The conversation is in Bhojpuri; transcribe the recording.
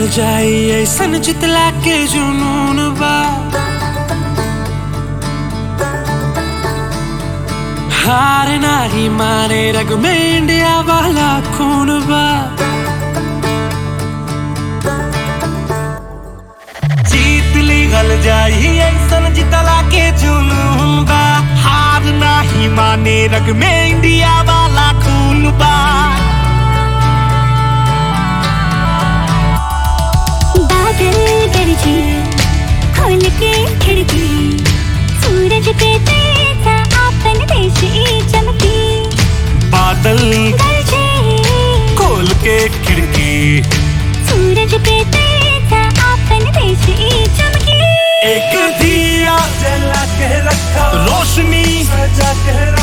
जाई ऐसन जितला के जुनून बा हार नाही माने रग में इंडिया वाला खून बा जीत ली गल जाई ऐसन जितला के जुनून बा हार नाही माने रग में इंडिया वाला खून बा बादल गरजे खोल के खिड़की सूरज पे तेजा आपन देश ई चमकी बादल गरजे खोल के खिड़की सूरज पे तेजा आपन देश ई चमकी एक दिया जला के रखा रोशनी सजा के